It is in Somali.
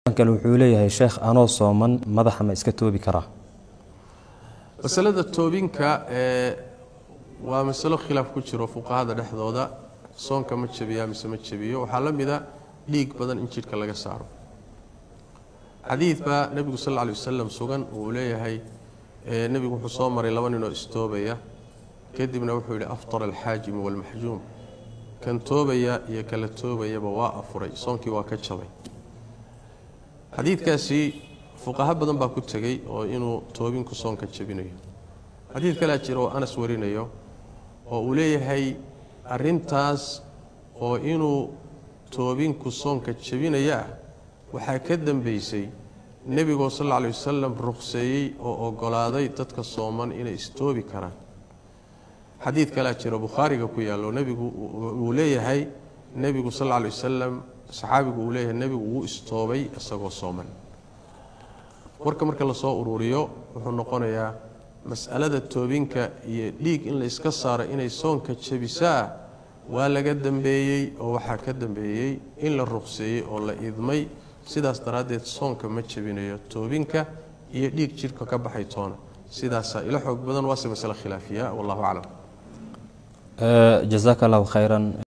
kale wuxuu leeyahay sheekh anoo sooman madaxa ma iska toobi karaa masalada toobinka ee waa masalo khilaaf ku jiro fuqahada dhexdooda soonka ma jabiyaa mise ma jabiyo waxaa la mida dhiig badan in jidhka laga saaro xadiid baa nebigu sal lla alay wasalam sugan uu leeyahay nebigu wuxuu soo maray laba ninoo istoobaya kadibna wuxuu yidhi aftara alxaajimu waalmaxjuum kan toobaya iyo kala toobayaba waa afuray soonkii waa ka jabay xadiidkaasi fuqaho badan baa ku tegey oo inuu toobinku soonka jabinayo xadiid kalea jira oo anas warinayo oo uu leeyahay arintaas oo inuu toobinku soonka jabinaya ah waxaa ka dambeysay nebigoo sal alla alay wasalam ruqseeyey oo ogolaaday dadka sooman inay istoobi karaan xadiid kalea jiro bukhaariga ku yaallo nebigu uu leeyahay nebigu sal alla alay wasalam saxaabigu uu leeyahay nebigu wuu istoobay isagoo sooman warka marka lasoo uruuriyo wuxuu noqonayaa mas'alada toobinka iyo dhiig in la iska saaro inay soonka jabisaa waa laga dambeeyey oo waxaa ka dambeeyey in la ruqseeyey oo la idmay sidaas daraaddeed soonka ma jabinayo toobinka iyo dhiig jidhka ka baxay toona sidaasaa ila xoog badan waase masale khilaafiya wallahu aclam jazaaka allahu khayran